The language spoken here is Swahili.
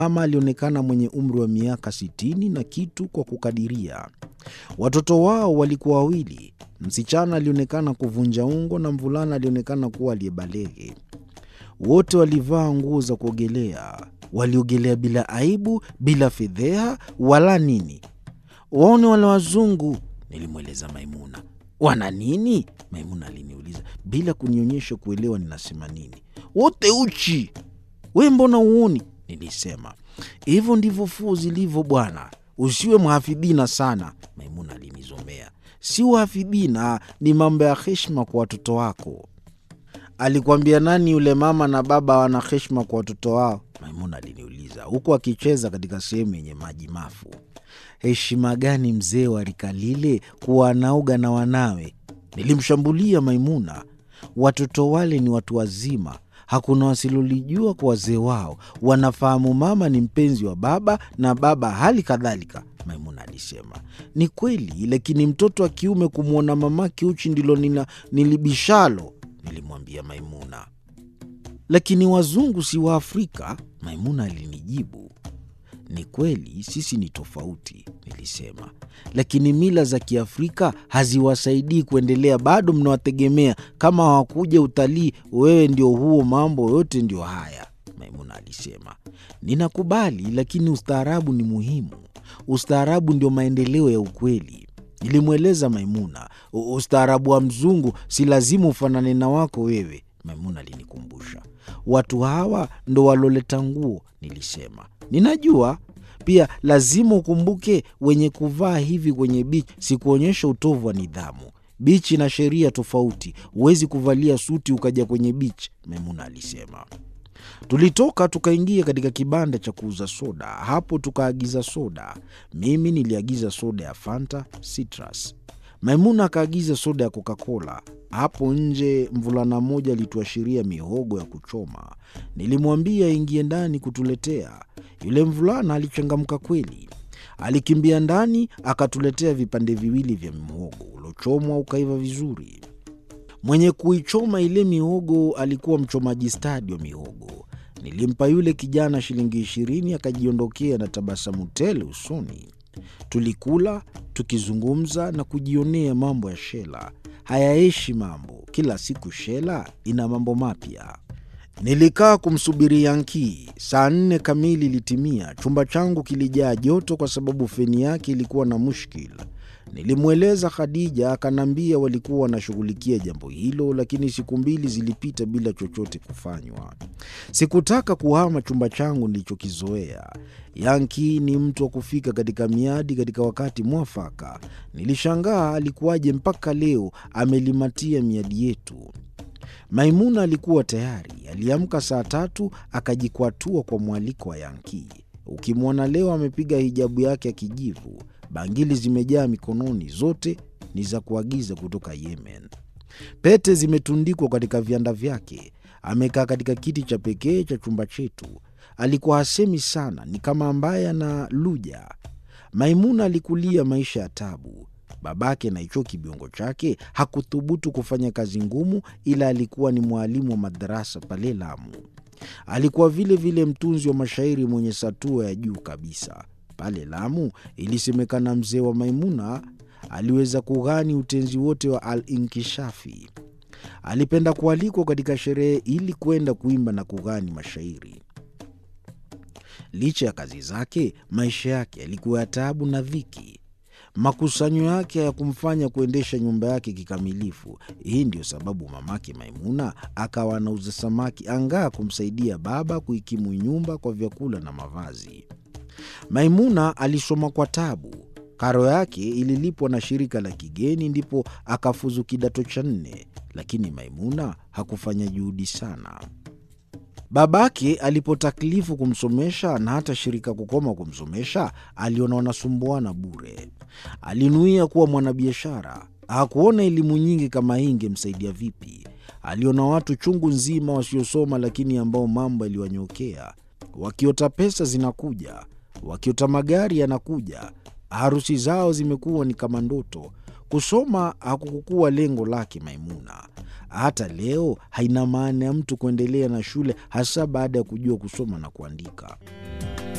Mama alionekana mwenye umri wa miaka sitini na kitu kwa kukadiria. Watoto wao walikuwa wawili, msichana alionekana kuvunja ungo na mvulana alionekana kuwa aliyebalege. Wote walivaa nguo za kuogelea, waliogelea bila aibu, bila fedheha wala nini. Waone wale wazungu, nilimweleza Maimuna. Wana nini? Maimuna aliniuliza bila kunionyesha kuelewa ninasema nini. Wote uchi, we mbona uoni? Nilisema hivyo ndivyo fuo zilivyo bwana, usiwe mhafidhina sana. Maimuna alinizomea. Si uhafidhina, ni mambo ya heshima kwa watoto wako. Alikwambia nani yule mama na baba wana heshima kwa watoto wao? Maimuna aliniuliza huku akicheza katika sehemu yenye maji mafu. Heshima gani mzee wa rika lile kuwa anaoga na wanawe? Nilimshambulia Maimuna. Watoto wale ni watu wazima, hakuna wasilolijua kwa wazee wao. Wanafahamu mama ni mpenzi wa baba na baba hali kadhalika. Maimuna alisema ni kweli, lakini mtoto wa kiume kumwona mamake uchi ndilo nina nilibishalo, nilimwambia Maimuna. Lakini wazungu si wa Afrika, Maimuna alinijibu. Ni kweli sisi ni tofauti, nilisema, lakini mila za Kiafrika haziwasaidii kuendelea. Bado mnawategemea. Kama hawakuja utalii, wewe ndio huo, mambo yote ndio haya, Maimuna alisema. Ninakubali, lakini ustaarabu ni muhimu. Ustaarabu ndio maendeleo ya ukweli, nilimweleza Maimuna. Ustaarabu wa mzungu si lazima ufanane na wako wewe, Maimuna alinikumbusha. Watu hawa ndo waloleta nguo, nilisema. Ninajua pia lazima ukumbuke, wenye kuvaa hivi kwenye bichi si kuonyesha utovu wa nidhamu. Bichi na sheria tofauti, huwezi kuvalia suti ukaja kwenye bichi, Maimuna alisema. Tulitoka tukaingia katika kibanda cha kuuza soda. Hapo tukaagiza soda. Mimi niliagiza soda ya Fanta Citrus, Maimuna akaagiza soda ya Coca-Cola. Hapo nje mvulana mmoja alituashiria mihogo ya kuchoma. Nilimwambia ingie ndani kutuletea. Yule mvulana alichangamka kweli, alikimbia ndani akatuletea vipande viwili vya mhogo uliochomwa ukaiva vizuri. Mwenye kuichoma ile mihogo alikuwa mchomaji stadi wa mihogo. Nilimpa yule kijana shilingi ishirini, akajiondokea na tabasamu tele usoni. Tulikula tukizungumza na kujionea mambo ya Shela. Hayaishi mambo, kila siku Shela ina mambo mapya. Nilikaa kumsubiri Yankii. Saa nne kamili ilitimia. Chumba changu kilijaa joto kwa sababu feni yake ilikuwa na mushkil. Nilimweleza Khadija, akaniambia walikuwa wanashughulikia jambo hilo, lakini siku mbili zilipita bila chochote kufanywa. Sikutaka kuhama chumba changu nilichokizoea. Yanki ni mtu wa kufika katika miadi katika wakati mwafaka. Nilishangaa alikuwaje mpaka leo amelimatia miadi yetu. Maimuna alikuwa tayari, aliamka saa tatu akajikwatua kwa mwaliko wa Yanki. Ukimwona leo amepiga hijabu yake ya kijivu, bangili zimejaa mikononi, zote ni za kuagiza kutoka Yemen. Pete zimetundikwa katika vianda vyake. Amekaa katika kiti cha pekee cha chumba chetu. Alikuwa hasemi sana, ni kama ambaye ana luja. Maimuna alikulia maisha ya tabu. Babake na hicho kibiongo chake hakuthubutu kufanya kazi ngumu, ila alikuwa ni mwalimu wa madarasa pale Lamu. Alikuwa vile vile mtunzi wa mashairi mwenye satua ya juu kabisa. Pale Lamu ilisemekana mzee wa Maimuna aliweza kughani utenzi wote wa Al-Inkishafi. Alipenda kualikwa katika sherehe ili kwenda kuimba na kughani mashairi. Licha ya kazi zake, maisha yake yalikuwa ya taabu na dhiki. Makusanyo yake hayakumfanya kuendesha nyumba yake kikamilifu. Hii ndiyo sababu mamake Maimuna akawa anauza samaki angaa kumsaidia baba kuikimu nyumba kwa vyakula na mavazi. Maimuna alisoma kwa tabu. Karo yake ililipwa na shirika la kigeni, ndipo akafuzu kidato cha nne, lakini Maimuna hakufanya juhudi sana. Babake alipotaklifu kumsomesha na hata shirika kukoma kumsomesha, aliona wanasumbuana bure. Alinuia kuwa mwanabiashara. Hakuona elimu nyingi kama hii ingemsaidia vipi. Aliona watu chungu nzima wasiosoma, lakini ambao mambo yaliwanyokea, wakiota pesa zinakuja, wakiota magari yanakuja. Harusi zao zimekuwa ni kama ndoto. Kusoma hakukuwa lengo lake Maimuna. Hata leo haina maana ya mtu kuendelea na shule, hasa baada ya kujua kusoma na kuandika.